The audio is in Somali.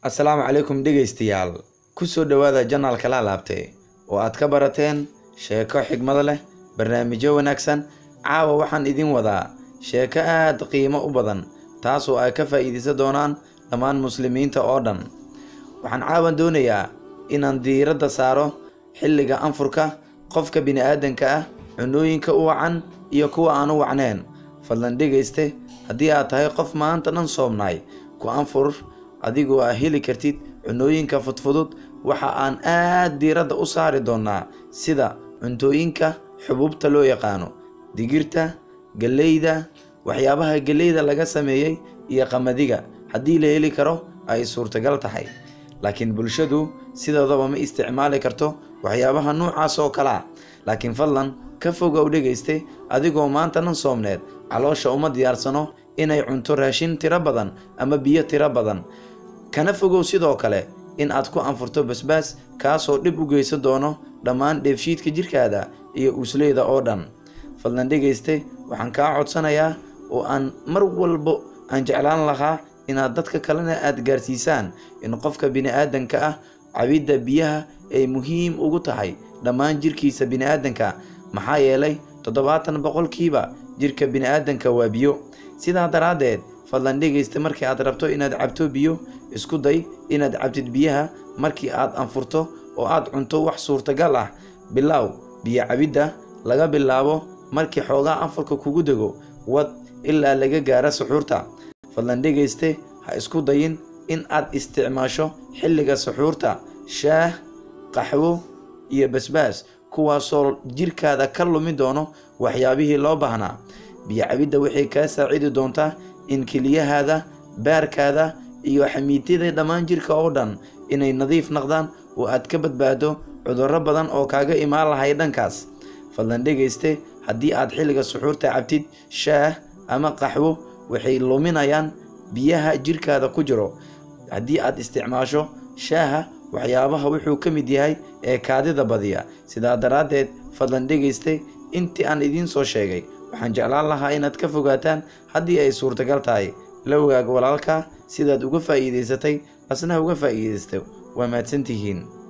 assalaamu calaykum dhegaystayaal ku soo dhowaada janaalka la laabte oo aad ka barateen sheeko xigmado leh barnaamijyo wanaagsan caawa waxaan idin wadaa sheeko aad qiimo u badan taasoo ay ka faa'iidaysan doonaan dhammaan muslimiinta oo dhan waxaan caawan doonayaa inaan diiradda saaro xilliga anfurka qofka bini'aadanka ah cunooyinka u wacan iyo kuwa aan u wacneen fadlan dhegayste haddii aad tahay qof maanta dhan soomnaay ku anfur adigoo aa heli kartid cunooyinka fudfudud waxa aan aad diiradda u saari doonnaa sida cuntooyinka xubuubta loo yaqaano digirta galleyda waxyaabaha galleyda laga sameeyey iyo qamadiga haddii la heli karo ay suurtagal tahay laakiin bulshadu sidoodaba ma isticmaali karto waxyaabaha nuucaas oo kalea laakiin fadlan ka fogow dhegayste adigoo maanta dhan soomneed caloosha uma diyaarsano inay cunto raashin tiro badan ama biyo tiro badan kana fogow sidoo kale in aad ku anfurto basbaas kaasoo dhib u geysan doono dhammaan dheefshiidka jirkaada iyo uusleyda oo dhan fadlan dhegayste waxaan kaa codsanayaa oo aan mar walbo aan jeclaan lahaa inaad dadka kalena aad gaarsiisaan in qofka bini'aadanka ah cabidda biyaha ay muhiim ugu tahay dhammaan jirkiisa bini'aadanka maxaa yeelay toddobaatan boqolkiiba jirka bini'aadanka waa biyo sidaa daraaddeed fadlan dhegaysta markii aad rabto inaad cabto biyo isku day inaad cabtid biyaha markii aad anfurto oo aad cunto wax suurtagal ah bilaaw biyo cabidda laga bilaabo markii xoogaa anfurka kugu dego wad ilaa laga gaaro suxuurta fadlan dhegayste ha isku dayin in aad isticmaasho xilliga suxuurta shaah qaxwo iyo basbaas kuwaasoo jirkaada ka lumi doono waxyaabihii loo baahnaa biyo cabidda waxay kaa saacidi doontaa in keliyahaada baarkaada iyo xamiidyada dhammaan jirka oo dhan inay nadiif naqdaan oo aad ka badbaado cudurro badan oo kaaga imaan lahay dhankaas fadlan dhegayste haddii aad xilliga suxuurta cabtid shaah ama qaxwo waxay luminayaan biyaha jirkaada ku jiro haddii aad isticmaasho shaaha waxyaabaha wuxuu ka mid yahay ee kaadida badiya sidaa daraaddeed fadlan dhegayste intii aan idiin soo sheegay waxaan jeclaan lahaa inaad ka fogaataan haddii ay suurtagal tahay la wagaag walaalka sidaad uga faa'iidaysatay asna uga faa'iidaysta waa mahadsantihiin